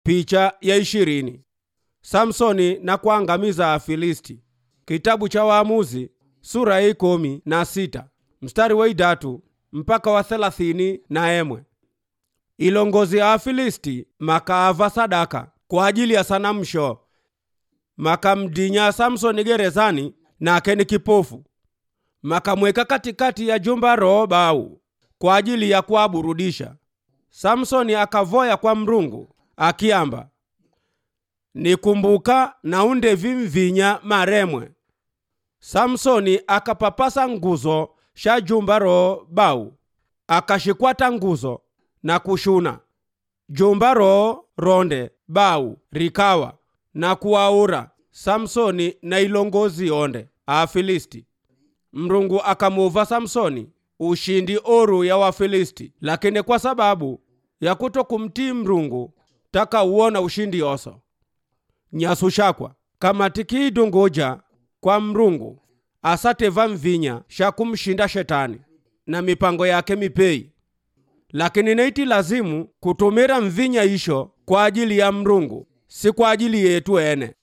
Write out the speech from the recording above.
Picha ya ishirini. Samsoni na kuangamiza Afilisti. Kitabu cha Waamuzi sura ya ikumi na sita mstari wa idatu mpaka wa thelathini na emwe. Ilongozi ya Afilisti makaava sadaka kwa ajili ya sanamsho makamdinya Samsoni gerezani nake ni kipofu makamweka katikati ya jumba roho bau kwa ajili ya kuaburudisha. Samsoni akavoya kwa mrungu akiamba, nikumbuka na undevi mvinya maremwe. Samsoni akapapasa nguzo sha jumba roho bau akashikwata nguzo na kushuna jumba roho ronde bau rikawa na kuwaura Samsoni na ilongozi onde Afilisti. Mrungu akamuva Samsoni ushindi oru ya Wafilisti, lakini kwa sababu ya kuto kumtii Mrungu taka uona ushindi oso nyasu shakwa kama tikiidunguja kwa Mrungu asateva mvinya sha kumshinda shetani na mipango yake mipei, lakini neiti lazimu kutumira mvinya isho kwa ajili ya Mrungu, si kwa ajili yetu ene.